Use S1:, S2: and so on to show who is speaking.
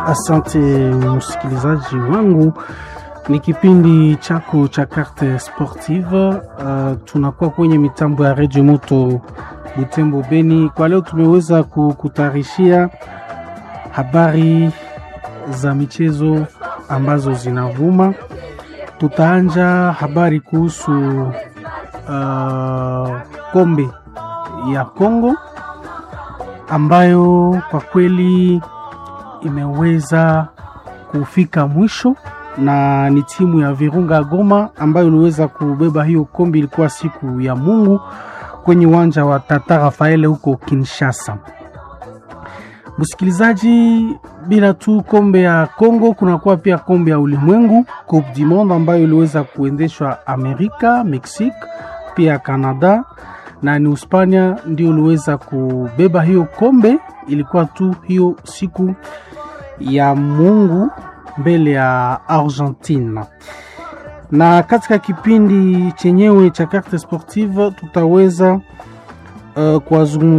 S1: Asante msikilizaji wangu, ni kipindi chako cha Carte Sportive. Uh, tunakuwa kwenye mitambo ya Radio Moto Butembo Beni. Kwa leo tumeweza kukutayarishia habari za michezo ambazo zinavuma. Tutaanja habari kuhusu uh, kombe ya Kongo ambayo kwa kweli imeweza kufika mwisho na ni timu ya Virunga Goma ambayo iliweza kubeba hiyo kombe. Ilikuwa siku ya Mungu kwenye uwanja wa Tata Rafaele huko Kinshasa. Msikilizaji, bila tu kombe ya Kongo, kunakuwa pia kombe ya ulimwengu Coupe du Monde ambayo iliweza kuendeshwa Amerika, Mexique, pia Canada na ni Uspania ndio uliweza kubeba hiyo kombe. Ilikuwa tu hiyo siku ya Mungu mbele ya Argentina. Na katika kipindi chenyewe cha Carte Sportive tutaweza uh, kuwazungumzia